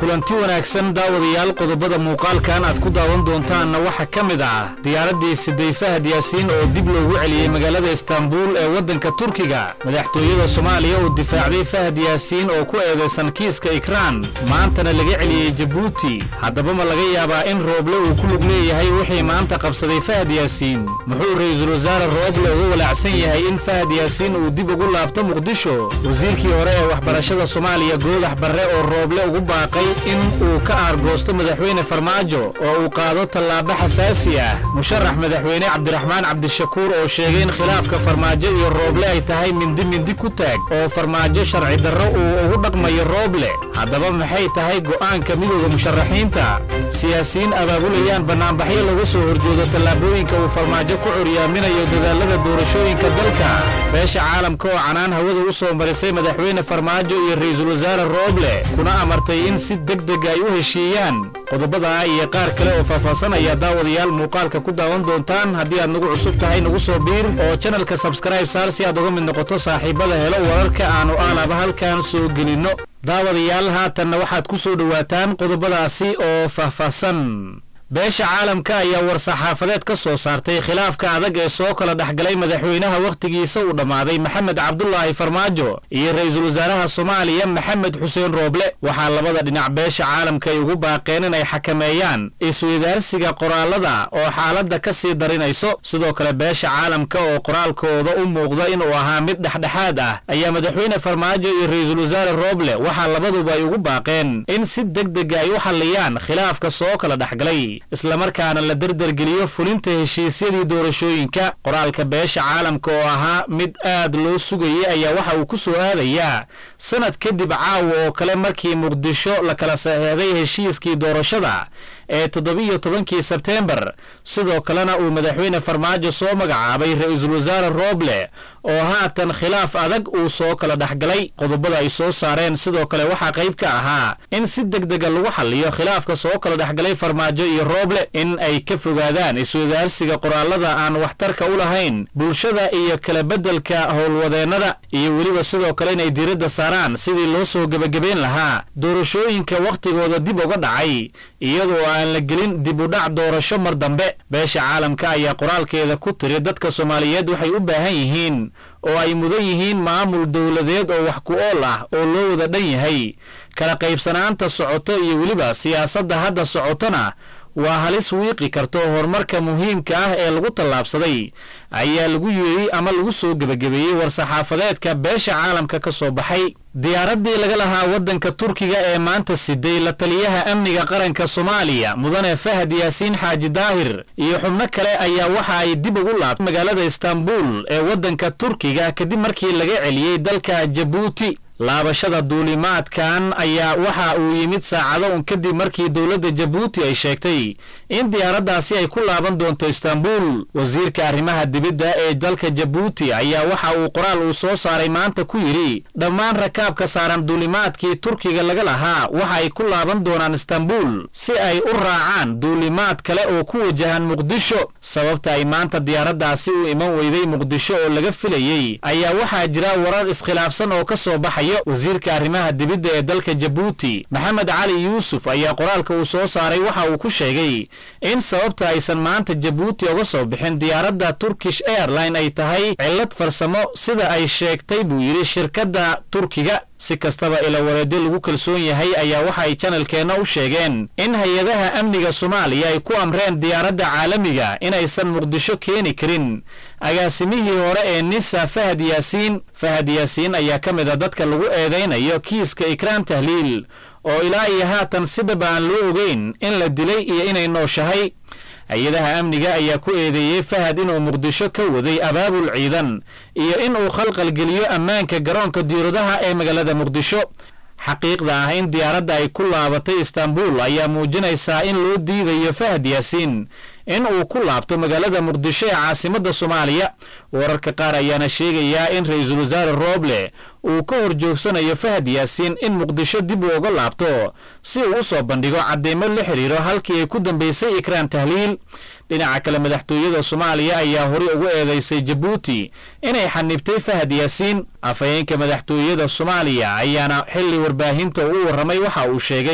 kulanti wanaagsan daawadayaal qodobada muuqaalkan aad ku daawan doontaanna waxaa ka mid ah diyaaraddii siday fahad yaasiin oo dib loogu celiyey magaalada istaanbuul ee waddanka turkiga madaxtooyada soomaaliya oo difaacday fahad yaasiin oo ku eedaysan kiiska ikraan maantana laga celiyey jabuuti haddaba ma laga yaabaa in rooble uu ku lug leeyahay wixii maanta qabsaday fahad yaasiin muxuu ra'iisul wasaare rooble uga walaacsan yahay in fahad yaasiin uu dib ugu laabto muqdisho wasiirkii hore ee waxbarashada soomaaliya goodax barre oo rooble ugu baaqay in uu ka aargoosto madaxweyne farmaajo oo uu qaado tallaabo xasaasi ah musharax madaxweyne cabdiraxmaan cabdishakuur oo sheegay in khilaafka farmaajo iyo rooble ay tahay mindi mindi ku taag oo farmaajo sharci darro uu ugu dhaqmayo rooble haddaba maxay tahay go'aanka midooda musharaxiinta siyaasiyiin abaabulayaan bannaanbaxyo laga soo horjeedo tallaabooyinka uu farmaajo ku curyaaminayo dadaallada doorashooyinka dalka beesha caalamka oo canaan hawada u soo marisay madaxweyne farmaajo iyo ra'iisul wasaare rooble kuna amartay in si degdeg ay u heshiiyaan qodobadaa iyo qaar kale oo faahfaahsan ayaa daawadayaal muuqaalka ku daawan doontaan haddii aad nagu cusub tahay nagu soo biir oo janalka sabskribe saar si aad uga mid noqoto saaxiibada helo wararka aanu aalaba halkan soo gelinno daawadayaal haatanna waxaad ku soo dhowaataan qodobadaasi oo faahfaahsan beesha caalamka ayaa war-saxaafadeed ka soo saartay khilaafka adag ee soo kala dhexgalay madaxweynaha wakhtigiisa uu dhammaaday maxamed cabdulaahi farmaajo iyo ra'iisul wasaaraha soomaaliya maxamed xuseen rooble waxaa labada dhinac beesha caalamka ay ugu baaqeen inay xakameeyaan isweydaarsiga qoraalada oo xaaladda ka sii darinayso sidoo kale beesha caalamka oo qoraalkooda u muuqda inuu ahaa mid dhexdhexaad ah ayaa madaxweyne farmaajo iyo ra'iisul wasaare rooble waxaa labaduba ay ugu baaqeen in si degdega ay u xalliyaan khilaafka soo kala dhexgalay islamarkaana la derdergeliyo fulinta heshiisyadii doorashooyinka qoraalka beesha caalamka oo ahaa mid aad loo sugayay ayaa waxa uu ku soo aadayaa sanad kadib caawa oo kale markii muqdisho la kala saxeexday heshiiskii doorashada ee toddobiyo tobankii sebteembar sidoo kalena uu madaxweyne farmaajo soo magacaabay ra'iisul wasaare rooble oo haatan khilaaf adag uu soo kala dhexgalay qodobada ay soo saareen sidoo kale waxaa qayb ka ahaa in si degdega lagu xalliyo khilaafka soo kala dhexgalay farmaajo iyo rooble in ay ka fogaadaan iswadaarsiga qoraalada aan waxtarka u lahayn bulshada iyo kala beddelka howlwadeennada iyo weliba sidoo kale inay diiradda saaraan sidii loo soo gebagabeyn lahaa doorashooyinka wakhtigooda dib uga dhacay iyadoo aan la gelin dib u dhac doorasho mar dambe beesha caalamka ayaa qoraalkeeda ku tiri dadka soomaaliyeed waxay u baahan yihiin oo ay mudan yihiin maamul dowladeed oo wax ku ool ah oo loo wada dhan yahay kala qaybsanaanta socoto iyo weliba siyaasadda hadda socotona waa halis wiiqi karto horumarka muhiimka ah ee lagu tallaabsaday ayaa lagu yidhi ama lagu soo gebagabeeyey war-saxaafadeedka beesha caalamka ka soo baxay diyaaraddii laga lahaa waddanka turkiga ee maanta siday la taliyaha amniga qaranka soomaaliya mudane fahad yaasiin xaaji daahir iyo xubno kale ayaa waxa ay dib ugu laabtay magaalada istaanbuul ee waddanka turkiga kadib markii laga celiyey dalka jabuuti laabashada duulimaadkan ayaa waxa uu yimid saacado un kadib markii dowladda jabuuti ay sheegtay in diyaaraddaasi ay ku laaban doonto istaanbuul wasiirka arrimaha dibidda ee dalka jabuuti ayaa waxa uu qoraal uu soo saaray maanta ku yidhi dhammaan rakaabka saaran duulimaadkii turkiga laga lahaa waxa ay ku laaban doonaan istaanbuul si ay u raacaan duulimaad kale oo ku wajahan muqdisho sababta ay maanta diyaaraddaasi u iman weyday muqdisho oo laga filayey ayaa waxaa jira warar iskhilaafsan oo ka soo baxayo wasiirka arrimaha dibidda ee dalka jabuuti maxamed cali yuusuf ayaa qoraalka uu soo saaray waxa uu ku sheegay in sababta aysan maanta jabuuti uga soo bixin diyaaradda turkish airline ay tahay cillad farsamo sida ay sheegtay buu yidhi shirkadda turkiga si kastaba ila wareedyo lagu kalsoon yahay ayaa waxa ay janalkeenna u sheegeen in hay-adaha amniga soomaaliya ay ku amreen diyaaradda caalamiga inaysan muqdisho keeni karin agaasimihii hore ee nisa fahad yaasiin fahad yaasiin ayaa ka mid a dadka lagu eedaynayo kiiska ikraan tahliil oo ilaa iyo haatan sidaba aan loo ogeyn in la dilay iyo inay nooshahay hay-adaha amniga ayaa ku eedeeyey fahad inuu muqdisho ka waday abaabul ciidan iyo in uu khalqalgeliyo ammaanka garoonka diiradaha ee magaalada muqdisho xaqiiqda ah in diyaaradda ay ku laabatay istaanbuul ayaa muujinaysaa in loo diidayo fahad yaasiin in uu ku laabto magaalada muqdisho ee caasimadda soomaaliya wararka qaar ayaana sheegayaa in ra'iisul wasaare rooble uu ka hor joogsanayo fahad yaasiin in muqdisho dib uu uga laabto si uu u soo bandhigo cadeymo la xidhiiro halkii ay ku dambaysay ikraan tahliil dhinaca kale madaxtooyada soomaaliya ayaa horey ugu eedeysay jabuuti inay xanibtay fahad yaasiin afhayeenka madaxtooyada soomaaliya ayaana xilli warbaahinta u warramay waxa uu sheegay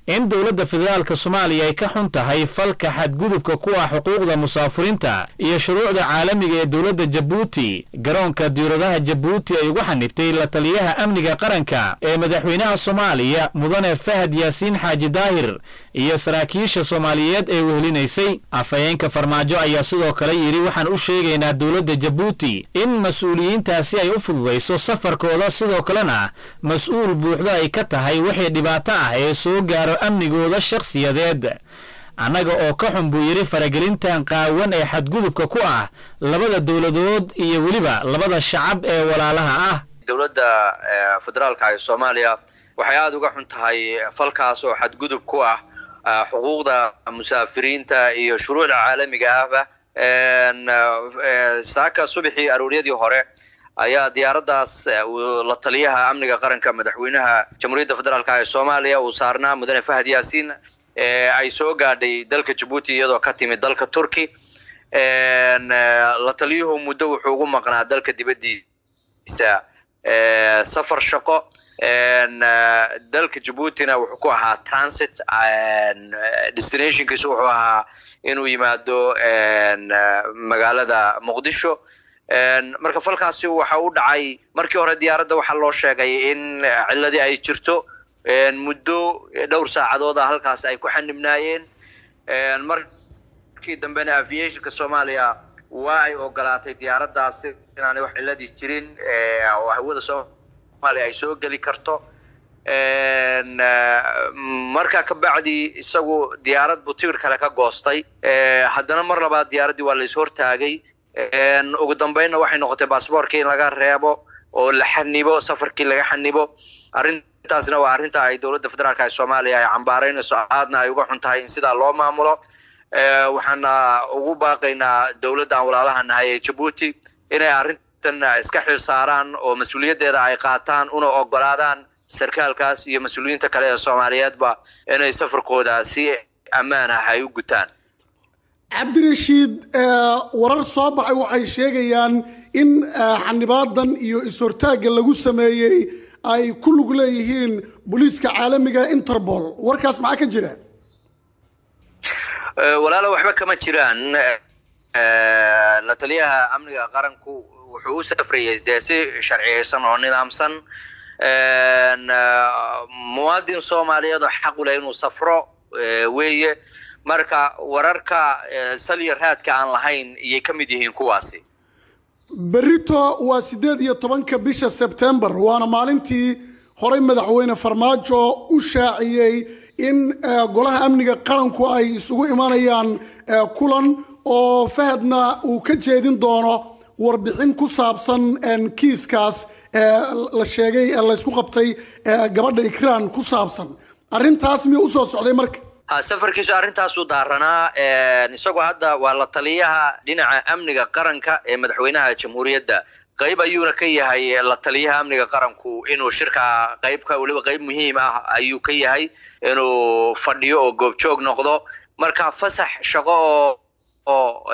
in dowladda federaalka soomaaliya ay ka xun tahay falka xadgudubka ku ah xuquuqda musaafiriinta iyo shuruucda caalamiga ee dowladda jabuuti garoonka diiradaha jabuuti ay ugu xanibtay la taliyaha amniga qaranka ee madaxweynaha soomaaliya mudane fahad yaasiin xaaji daahir iyo saraakiisha soomaaliyeed ee wehelinaysay afhayeenka farmaajo ayaa sidoo kale yidhi waxaan u sheegaynaa dowladda jabuuti in mas-uuliyiintaasi ay u fududayso safarkooda sidoo kalena mas-uul buuxdo ay ka tahay wixii dhibaato ah ee soo gaaro amnigooda shakhsiyadeed annaga oo ka xun buu yidhi faragelintan qaawan ee xadgudubka ku ah labada dowladood iyo weliba labada shacab ee walaalaha ah dowladda federaalka ee soomaaliya waxay aada uga xun tahay falkaas oo xadgudub ku ah xuquuqda musaafiriinta iyo shuruucda caalamiga ahba saaka subaxii arooryadii hore ayaa diyaaraddaas la taliyaha amniga qaranka madaxweynaha jamhuuriyadda federaalka ee soomaaliya uu saarnaa mudane fahad yaasiin ay soo gaadhay dalka jabuuti iyadoo ka timid dalka turki la taliyuhu muddo wuxuu ugu maqnaa dalka dibaddiisa safar shaqo dalka jabuutina wuxuu ku ahaa transit destinationkiisu wuxuu ahaa inuu yimaado magaalada muqdisho marka falkaasi waxa u dhacay markii hore diyaaradda waxaa loo sheegay in ciladii ay jirto muddo dhowr saacadooda halkaas ay ku xanibnaayeen markii dambena aviationka soomaaliya waa ay ogolaatay diyaaraddaasi inaanay wax ciladii jirin oo hawada soomaaliya ay soo geli karto marka ka bacdi isagu diyaarad buu tigir kale ka goostay haddana mar labaad diyaaraddii waa la is hortaagay ugu dambeynna waxay noqotay baasboorkii in laga reebo oo la xanibo safarkii laga xanibo arrintaasna waa arrinta ay dowladda federaalka ee soomaaliya ay cambaaraynayso aadna ay uga xun tahay in sidaa loo maamulo waxaana ugu baaqaynaa dowladda aan walaalaha nahay ee jabuuti inay arrintan iska xil saaraan oo mas-uuliyaddeeda ay qaataan una ogolaadaan sarkaalkaas iyo mas-uuliyiinta kale ee soomaaliyeedba inay safarkooda si ammaan ah ay u gutaan cabdirashiid warar soo baxay waxay sheegayaan in xanibaadan iyo is-hortaagga lagu sameeyey ay ku lug leeyihiin booliiska caalamiga interpol warkaas maxaa ka jira walaalo waxba kama jiraan la taliyaha amniga qaranku wuxuu u safrayay dee si sharciyeysan oo nidaamsan muwaadin soomaaliyeed oo xaq u leh inuu safro weeye marka wararka salya raadka aan lahayn iyay ka mid yihiin kuwaasi berito waa siddeed iyo tobanka bisha sebtembar waana maalintii horey madaxweyne farmaajo u shaaciyey in golaha amniga qaranku ay isugu imanayaan kulan oo fahadna uu ka jeedin doono warbixin ku saabsan kiiskaas la sheegay laysku qabtay gabadha ikraan ku saabsan arrintaas miyuu usoo socday marka safarkiisu arrintaasuu daaranaa isagoo hadda waa la taliyaha dhinaca amniga qaranka ee madaxweynaha jamhuuriyadda qayb ayuuna ka yahay la taliyaha amniga qaranku inuu shirkaa qaybka weliba qayb muhiim ah ayuu ka yahay inuu fadhiyo oo goobjoog noqdo marka fasax shaqo oo oo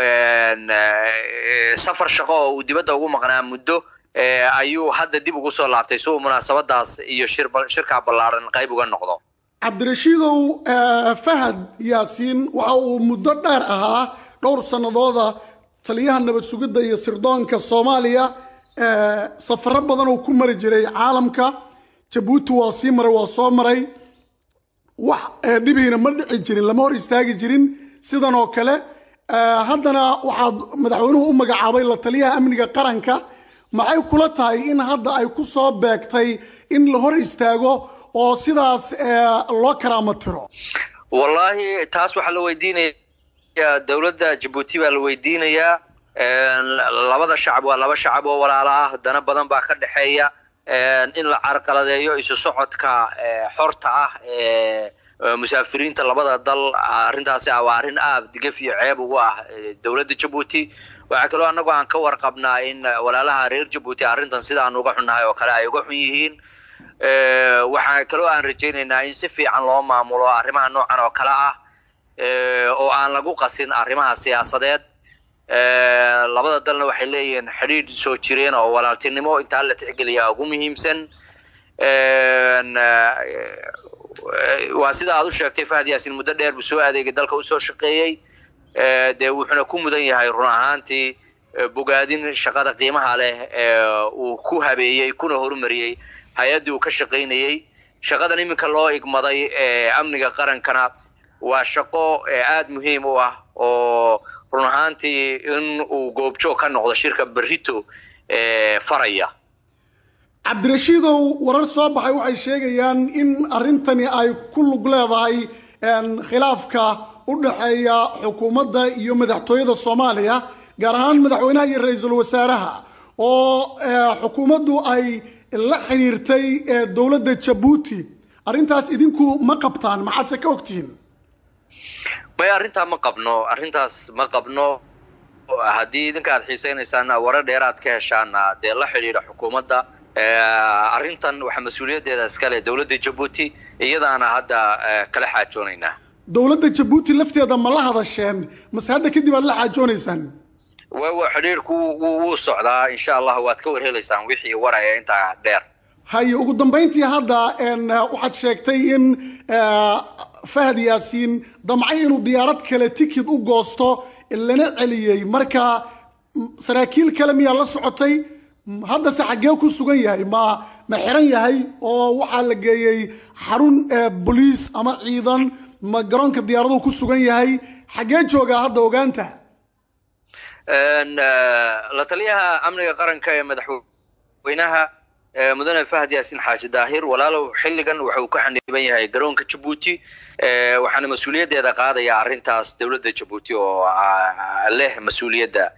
safar shaqo oo uu dibadda ugu maqnaa muddo ayuu hadda dib ugu soo laabtay si uu munaasabadaas iyo shirkaa ballaaran qayb uga noqdo cabdirashiidow fahad yaasiin waxa uu muddo dheer ahaa dhowr sannadooda taliyaha nabad sugidda iyo sirdoonka soomaaliya safaro badan uu ku mari jiray caalamka jabuuti waa sii maray waa soo maray wax dhibihiina ma dhici jirin lama hor istaagi jirin sidan oo kale haddana waxaad madaxweynuhu u magacaabay la taliyaha amniga qaranka maxay kula tahay in hadda ay ku soo beegtay in la hor istaago oo sidaas loo karaama tiro wallaahi taas waxaa la weydiinayaa dowladda jabuuti baa la weydiinayaa labada shacab waa laba shacab oo walaalo ah dana badan baa ka dhexeeya in la carqaladeeyo isu socodka xorta ah ee musaafiriinta labada dal arrintaasi ah waa arrin aad digaf iyo ceeb ugu ah dowladda jabuuti waxaa kaloo annagu aan ka warqabnaa in walaalaha reer jabuuti arrintan sidaan uga xunnahay oo kale ay uga xun yihiin waxaa kaloo aan rajaynaynaa in si fiican loo maamulo arrimaha noocan oo kale ah oo aan lagu qasin arrimaha siyaasadeed labada dalna waxay leeyihiin xidhiidh soo jireen oo walaaltinimo intaa la tixgeliyaa ugu muhiimsan waa sida aad u sheegtay fahad yaasin muddo dheer buu soo adeegay dalka usoo shaqeeyey dee wuxuuna ku mudan yahay run ahaantii bogaadin shaqada qiimaha leh uu ku habeeyey kuna horumariyey hay-addii uu ka shaqaynayey shaqadan iminka loo igmaday amniga qarankana waa shaqo aada muhiim u ah oo run ahaantii in uu goobjoog ka noqdo shirka berrito faraya cabdirashiidow warar soo baxay waxay sheegayaan in arrintani ay ku lug leedahay khilaafka u dhexeeya xukuumadda iyo madaxtooyada soomaaliya gaar ahaan madaxweynaha iyo ra-iisul wasaaraha oo xukuumaddu ay la xidhiirtay dowladda jabuuti arrintaas idinku ma qabtaan maxaadse ka ogtihiin maya arrintaa ma qabno arrintaas ma qabno haddii idinka aad xiisaynaysaan warar dheeraad ka heshaana dee la xidhiidha xukuumadda arrintan waxaa mas-uuliyaddeeda iskale dowladda jabuuti iyadaana hadda kala xaajoonaynaa dowladda jabuuti lafteeda ma la hadasheen mase hadda kadib aad la xaajoonaysaan wa xidhiirku wuu socdaa insha allah waad ka warhelaysaan wixii waraya intaa dheer haye ugu dambayntii hadda waxaad sheegtay in fahad yaasiin damcay inuu diyaarad kale tikid u goosto lana celiyey marka saraakiil kale miyaa la socotay haddase xaggee ku sugan yahay ma ma xiran yahay oo waxaa la geeyey xarun boliis ama ciidan ma garoonka diyaaraduhu ku sugan yahay xaggee joogaa hadda ogaanta la taliyaha amniga qaranka ee madaxweynaha mudane fahad yaasin xaaji daahir walaalow xilligan waxa uu ka xaniiban yahay garoonka jabuuti waxaana mas-uuliyaddeeda qaadaya arrintaas dowladda jabuuti oo leh mas-uuliyadda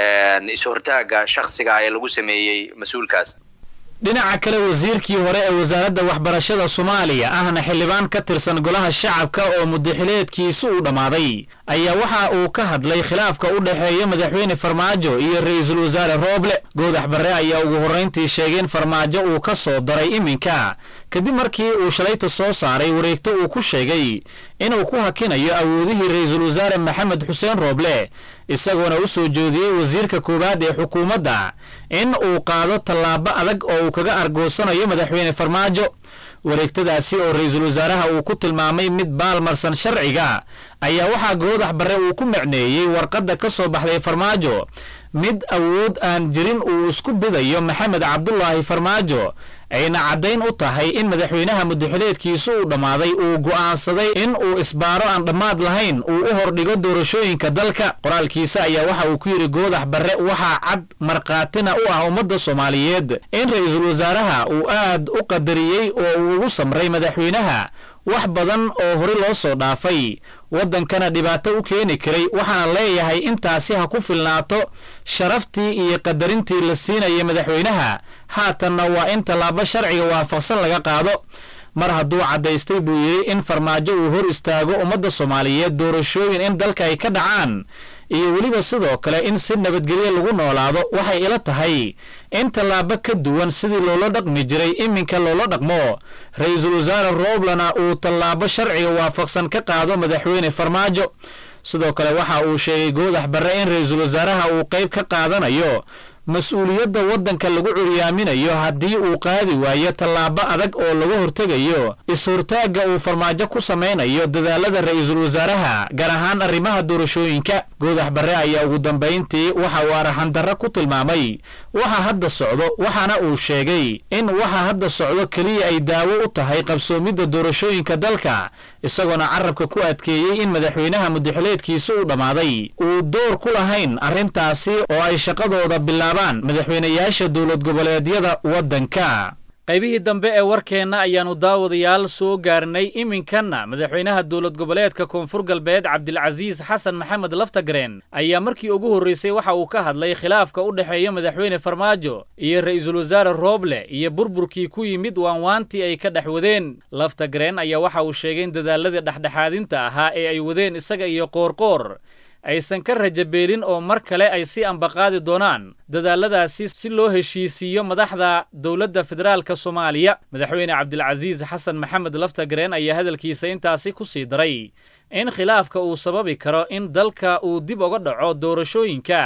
is-hortaaga shaksiga ee lagu sameeyey mas-uulkaas dhinaca kale wasiirkii hore ee wasaaradda waxbarashada soomaaliya ahna xildhibaan ka tirsan golaha shacabka oo muddaxileedkiisu uu dhammaaday ayaa waxa uu ka hadlay khilaafka u dhexeeya madaxweyne farmaajo iyo ra-iisul wasaare rooble goodax barre ayaa ugu horrayntii sheegay in farmaajo uu ka soo daray iminka kadib markii uu shalayta soo saaray wareegto uu ku sheegay inuu ku hakinayo awoodihii ra-iisul wasaare maxamed xuseen rooble isagoona u soo jeediyey wasiirka koowaad ee xukuumadda in uu qaado tallaabo adag oo uu kaga argoosanayo madaxweyne farmaajo wareegtadaasi oo ra-iisul wasaaraha uu ku tilmaamay mid baalmarsan sharciga ayaa waxaa goodax barre uu ku macneeyey warqadda ka soo baxday farmaajo mid awood aan jirin uu isku bidayo maxamed cabdulaahi farmaajo ayna caddayn u tahay in madaxweynaha muddaxileedkiisu uu dhammaaday uu go'aansaday in uu isbaaro aan dhammaad lahayn uu u hordhigo doorashooyinka dalka qoraalkiisa ayaa waxa uu ku yidhi goodax barre waxaa cad markhaatina u ah ummadda soomaaliyeed in ra-iisul wasaaraha uu aad u qadariyey oo uu ugu samray madaxweynaha wax badan oo hore loo soo dhaafay waddankana dhibaato u keeni karay waxaana leeyahay intaasi ha ku filnaato sharaftii iyo qadarintii la siinaya madaxweynaha haatanna waa in tallaabo sharciga waafaqsan laga qaado mar hadduu caddaystay buu yidhi in farmaajo uu hor istaago ummadda soomaaliyeed doorashooyin in dalka ay ka dhacaan iyo weliba sidoo kale in si nabadgelyo lagu noolaado waxay ila tahay in tallaabo ka duwan sidii loola dhaqmi jiray iminka loola dhaqmo ra-iisul wasaare rooblana uu tallaabo sharciga waafaqsan ka qaado madaxweyne farmaajo sidoo kale waxa uu sheegay goodax barre in ra-iisul wasaaraha uu qayb ka qaadanayo mas-uuliyadda waddanka lagu curyaaminayo haddii uu qaadi waayo tallaabo adag oo laga hortegayo is-hortaagga uu farmaajo ku samaynayo dadaalada ra-iisul wasaaraha gaar ahaan arrimaha doorashooyinka goodax barre ayaa ugu dambayntii waxa uu araxandarro ku tilmaamay waxa hadda socdo waxaana uu sheegay in waxa hadda socdo keliya ay daawo u tahay qabsoomidda doorashooyinka dalka isagoona carabka ku adkeeyey in madaxweynaha muddaxileedkiisa uu dhammaaday uu door ku lahayn arrintaasi oo ay shaqadooda bilaabaan madaxweynayaasha dowlad goboleedyada waddanka qaybihii dambe ee warkeenna ayaannu daawadayaal soo gaarnay iminkanna madaxweynaha dowlad goboleedka koonfur galbeed cabdilcasiis xasan maxamed laftagareen ayaa markii ugu horraysay waxa uu ka hadlay khilaafka u dhexeeya madaxweyne farmaajo iyo ra'iisul wasaare rooble iyo burburkii ku yimid waanwaantii ay ka dhex wadeen laftagareen ayaa waxa uu sheegay in dadaaladii dhexdhexaadinta ahaa ee ay wadeen isaga iyo qoorqoor aysan ka rajabeelin oo mar kale ay si ambaqaadi doonaan dadaaladaasi si loo heshiisiiyo madaxda dowladda federaalka soomaaliya madaxweyne cabdilcasiis xasan maxamed laftagareen ayaa hadalkiisa intaasi ku sii daray in khilaafka uu sababi karo in dalka uu dib uga dhaco doorashooyinka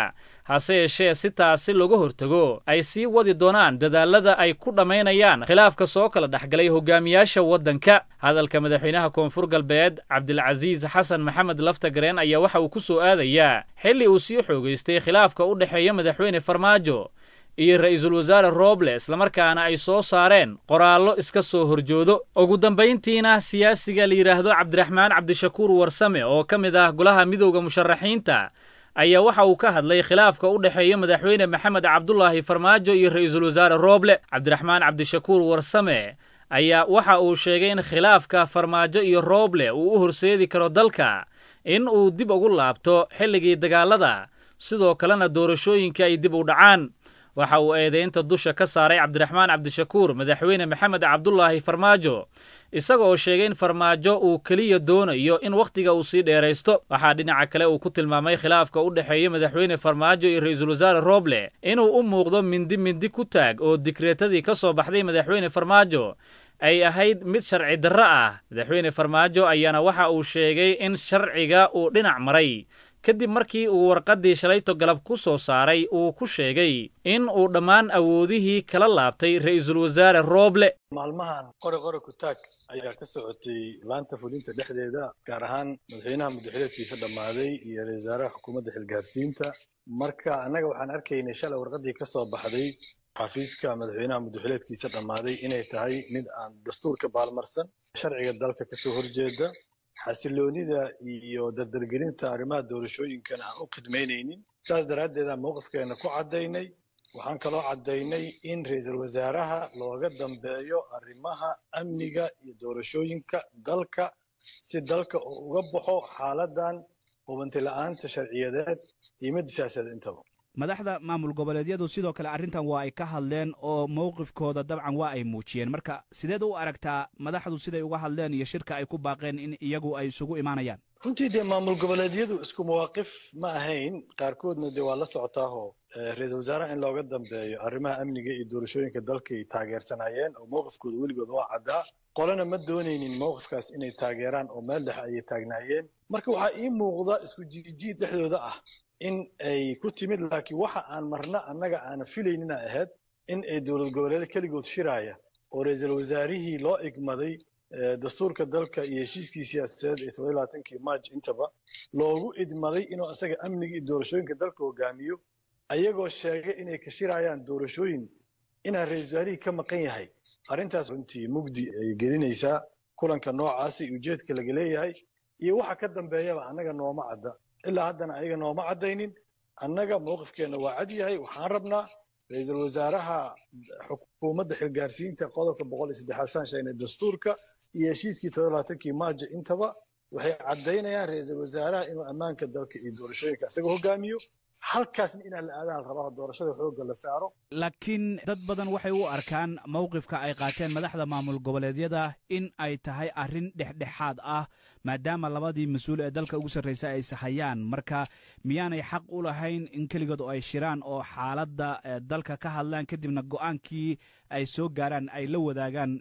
hase yeeshee si taasi looga hortago ay sii wadi doonaan dadaalada ay ku dhammaynayaan khilaafka soo kala dhexgalay hogaamiyaasha waddanka hadalka madaxweynaha koonfur galbeed cabdilcasiis xasan maxamed laftagareen ayaa waxa uu ku soo aadayaa xilli uu sii xoogaystay khilaafka u dhexeeya madaxweyne farmaajo iyo ra'iisul wasaare rooble islamarkaana ay soo saareen qoraallo iska soo horjoodo ugu dambayntiina siyaasiga la yidhaahdo cabdiraxmaan cabdishakuur warsame oo ka mid ah golaha midowda musharaxiinta ayaa waxa uu ka hadlay khilaafka u dhexeeya madaxweyne maxamed cabdulaahi farmaajo iyo ra'iisul wasaare rooble cabdiraxmaan cabdishakuur warsame ayaa waxa uu sheegay in khilaafka farmaajo iyo rooble uu u horseedi karo dalka in uu dib ugu laabto xilligii dagaalada sidoo kalena doorashooyinka ay dib u dhacaan waxa uu eedaynta dusha ka saaray cabdiraxmaan cabdishakuur madaxweyne maxamed cabdulaahi farmaajo isaga oo sheegay in farmaajo uu keliya doonayo in wakhtiga uu sii dheeraysto waxaa dhinaca kale uu ku tilmaamay khilaafka u dhexeeya madaxweyne farmaajo iyo ra'iisul wasaare rooble inuu u muuqdo mindi mindi ku taag oo dikreetadii ka soo baxday madaxweyne farmaajo ay ahayd mid sharci darro ah madaxweyne farmaajo ayaana waxa uu sheegay in sharciga uu dhinac maray kadib markii uu warqaddii shalayto galab ku soo saaray uu ku sheegay in uu dhammaan awoodihii kala laabtay ra'iisul wasaare rooble maalmahan qori qori kutaag ayaa ka socotay laanta fulinta dhexdeeda gaar ahaan madaxweynaha muddaxileedkiisa dhammaaday iyo ra-isul wasaaraha xukuumadda xilgaarsiinta marka annaga waxaan arkaynay shalay warqaddii ka soo baxday xafiiska madaxweynaha muddaxileedkiisa dhammaaday inay tahay mid aan dastuurka baalmarsan sharciga dalka kasoo horjeeda xasiloonida iyo dardargelinta arrimaha doorashooyinkana aan u khidmaynaynin saas daraaddeedaan mowqifkeena ku caddaynay waxaan kaloo caddaynay in ra-iisul wasaaraha looga dambeeyo arrimaha amniga iyo doorashooyinka dalka si dalka uu uga baxo xaaladan hubanti la'aanta sharciyadeed iyo midda siyaasadeed intaba madaxda maamul goboleedyadu sidoo kale arrintan waa ay ka hadleen oo mowqifkooda dabcan waa ay muujiyeen marka sideed u aragtaa madaxdu siday uga hadleen iyo shirka ay ku baaqeen in iyagu ay isugu imaanayaan runtii dee maamul goboleedyadu isku mawaaqif ma ahayn qaarkoodna dee waa la socotaaho ra-iisul wasaaraha in looga dambeeyo arrimaha amniga iyo doorashooyinka dalkay taageersanayeen oo mowqifkooda weligood waa caddaa qolena ma doonaynin mowqifkaas inay taageeraan oo meel dhexe ayay taagnaayeen marka waxaa ii muuqda isku jiijiid dhexdooda ah in ay ku timid laakiin waxa aan marna annaga aana filaynina ahayd in ay dowlad goboleeda keligood shiraaya oo ra-iisul wasaarihii loo igmaday dastuurka dalka iyo heshiiskii siyaasadeed ee todoba labaatankii maaj intaba loogu idmaday inuu asaga amniga iyo doorashooyinka dalka hogaamiyo ayagoo sheegay inay ka shirayaan doorashooyin inaan ra-iisul wasaarihii ka maqan yahay arrintaas runtii mugdi ay gelinaysaa kulanka noocaasi iyo ujeedka laga leeyahay iyo waxa ka dambeeyaba annaga nooma cadda ilaa haddana ayaga nooma caddaynin annaga mowqifkeenna waa cad yahay waxaan rabnaa ra-iisul wasaaraha xukuumadda xilgaarsiinta qodobka boqol iyo saddexaad saan sheegnay dastuurka iyo heshiiskii todoba labaatankii maajo intaba waxay caddaynayaan ra-iisul wasaaraha inuu ammaanka dalka iyo doorashooyinka isaga hogaamiyo halkaasna inaan la aadaha rabaa doorashada xoogga la saaro laakiin dad badan waxay u arkaan mowqifka ay qaateen madaxda maamul goboleedyada in ay tahay arrin dhexdhexaad ah maadaama labadii mas-uul ee dalka ugu sarraysa ay sahayaan marka miyaanay xaq u lahayn in keligood oo ay shiraan oo xaaladda dalka ka hadlaan kadibna go'aankii ay soo gaaraan ay la wadaagaan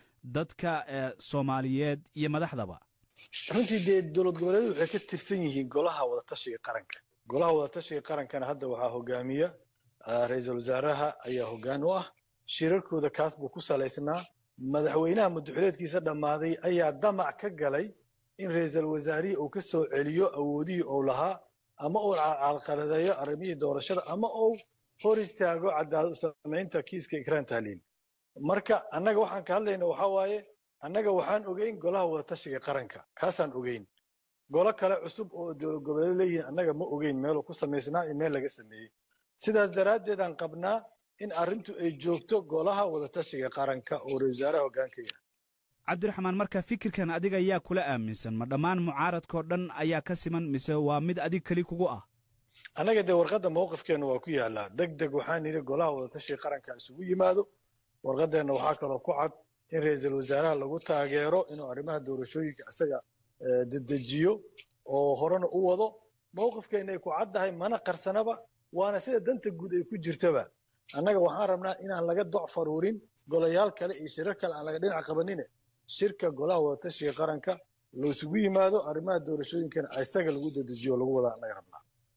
dadka soomaaliyeed iyo madaxdaba runtii dee dowlad goboleedyadu waxay ka tirsan yihiin golaha wadatashiga qaranka golaha wadatashiga qarankana hadda waxaa hogaamiya ra-iisul wasaaraha ayaa hoggaan u ah shirarkooda kaas buu ku salaysnaa madaxweynaha muddaxileedkiisa dhammaaday ayaa damac ka galay in ra-iisul wasaarihii uu ka soo celiyo awoodihii uu lahaa ama uu calqaladeeyo arrimihii doorashada ama uu hor istaago cadaalad u samaynta kiiska ikraan tahliil marka annaga waxaan ka hadlayna waxaa waaye annaga waxaan ogeyn golaha wadatashiga qaranka kaasaan ogeyn golo kale cusub oo dowlad goboleed leeyihiin annaga ma ogeyn meeluu ku samaysnaa iyo meel laga sameeyey sidaas daraaddeed aan qabnaa in arrintu ay joogto golaha wadatashiga qaranka oo ra-isul wasaaraha hoggaanka yahay cabdiraxmaan marka fikirkan adiga ayaa kula aaminsan ma dhammaan mucaaradkao dhan ayaa ka siman mise waa mid adig keli kugu ah annaga dee warqadda mowqifkeenna waa ku yaallaa deg deg waxaan yidhi golaha wadatashiga qaranka isugu yimaado warqaddeenna waxaa kaloo ku cad in ra-iisul wasaaraha lagu taageero inuu arrimaha doorashooyinka isaga dedejiyo oo horena u wado mowqifkeenna ay ku caddahay mana qarsanaba waana sida danta guud ay ku jirtaba annaga waxaan rabnaa inaan laga doc faruurin golayaal kale iyo shirar kale aan laga dhinac qabanine shirka golaha wadatashiga qaranka la isugu yimaado arrimaha doorashooyinkana isaga lagu dedejiyo oo lagu wadaa annaga rabnaa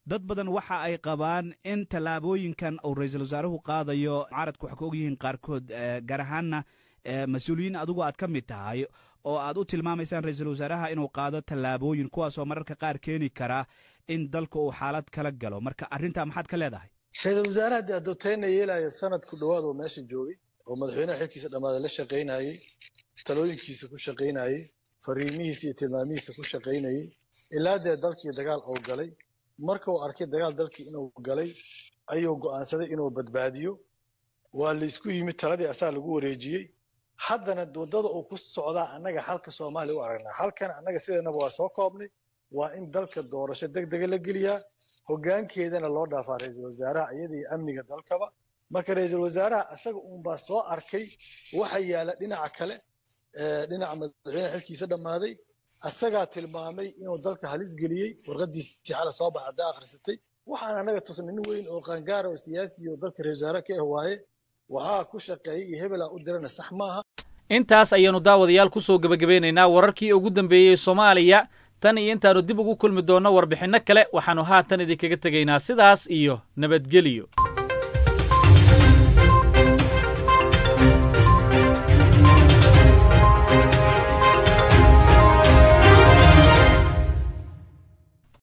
dad badan waxa ay qabaan in tallaabooyinkan uu ra-iisul wasaaruhu qaadayo mucaaradku waxay ka ogyihiin qaarkood gaar ahaanna mas-uuliyiin adigu aad ka mid tahay oo aad u tilmaamaysaan ra-iisul wasaaraha inuu qaado tallaabooyin kuwaasoo mararka qaar keeni kara in dalka uu xaalad kala galo marka arrintaa maxaad ka leedahay ra-iisul wasaaraha dee adooteyna yeelaya sanad ku dhowaad oo meesha joogay oo madaxweynaha xilkiisa dhammaaday la shaqaynayey talooyinkiisa ku shaqaynayey fariimihiisa iyo tilmaamihiisa ku shaqaynayey ilaa dee dalkii dagaal oo galay marka uu arkay dagaal dalkii inuu galay ayuu go'aansaday inuu badbaadiyo waa laysku yimid taladii asaa lagu wareejiyey haddana waddada uu ku socdaa annaga xalka soomaaliya u aragnaa halkan annaga sideennaba waa soo koobnay waa in dalka doorasho deg dega la geliyaa hoggaankeedana loo dhaafaa ra-iisul wasaaraha iyada iyo amniga dalkaba marka ra-iisul wasaaraha asaga uunbaa soo arkay waxa yaala dhinaca kale dhinaca madaxweynaha xilkiisa dhammaaday asagaa tilmaamay inuu dalka halis geliyey warqadiisii xala soo baxa haddaa akhrisatay waxaan annaga tusnay nin weyn oo qaangaara oo siyaasi oo dalka ra-isul wasaare ka ah waaye waxaa ku shaqeeyey iyo hebelaa u dirana sax maaha intaas ayaannu daawadayaal ku soo gebagabeynaynaa wararkii ugu dambeeyey soomaaliya tan iyo intaannu dib ugu kulmi doonno warbixinno kale waxaannu haatan idinkaga tegaynaa sidaas iyo nabadgeliyo